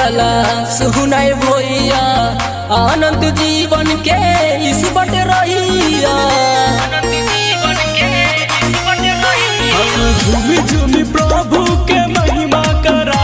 जाला सुनाए भैया आनंद जीवन के इस बट रहिया झूमी झूमी प्रभु के महिमा करा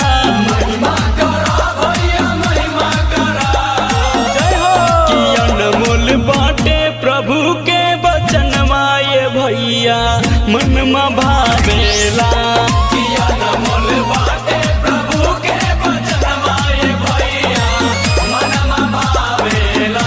जय हो कि अनमोल बाटे प्रभु के वचन माये भैया मन में भावेला कि अनमोल बाटे प्रभु के वचन माये भैया मन में भावेला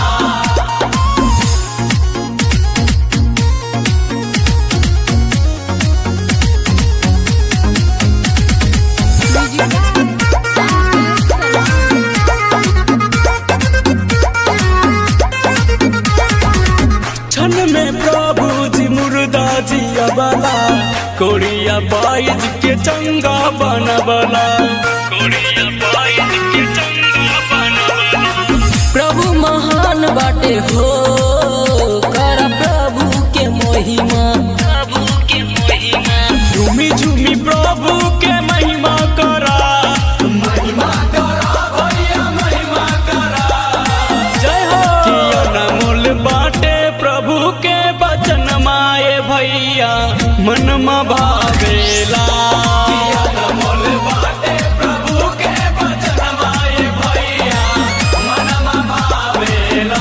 क्षण में प्रभु जी मुर्दा जी अबला कोड़िया बाइज के चंगा बनबला कोड़िया बाइज के चंगा बनबला प्रभु महान बाटे हो कर प्रभु के महिमा प्रभु के महिमा झूमी झूमी प्रभु के महिमा करा महिमा करा भैया महिमा करा जय हो कि अनमोल बाटे प्रभु के वचन माए भैया मन में भावेला कि अनमोल बाटे प्रभु के वचन माए भैया मन में भावेला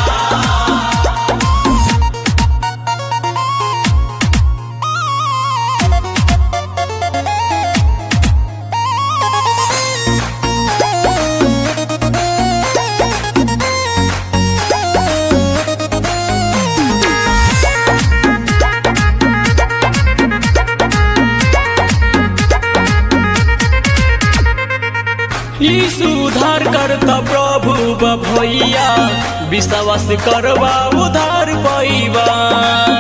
ई सुधार करता प्रभु बा भैया विश्वास करवा उधार पैबा